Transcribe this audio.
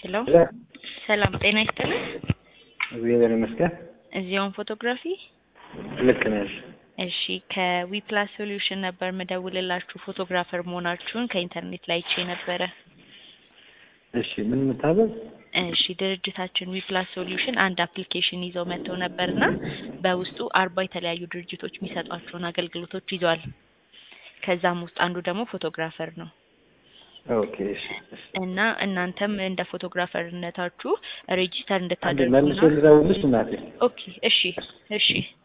ሄሎ ሰላም ጤና ይስጥልን። እግዚአብሔር ይመስገን። እዚያውን ፎቶግራፊ ልክ ነሽ። እሺ ከዊፕላስ ሶሉሽን ነበር ምደውልላችሁ ፎቶግራፈር መሆናችሁን ከኢንተርኔት ላይ አይቼ ነበረ። እሺ ምን የምታዘዝ? እሺ ድርጅታችን ዊፕላስ ሶሉሽን አንድ አፕሊኬሽን ይዘው መጥተው ነበርና በውስጡ አርባ የተለያዩ ድርጅቶች የሚሰጧቸውን አገልግሎቶች ይዟል። ከዛም ውስጥ አንዱ ደግሞ ፎቶግራፈር ነው ኦኬ እሺ እሺ። እና እናንተም እንደ ፎቶግራፈርነታችሁ ሬጂስተር አንዴ እንድታደርጉ መልሶ ልደውልልሽ እናቴ። ኦኬ እሺ እሺ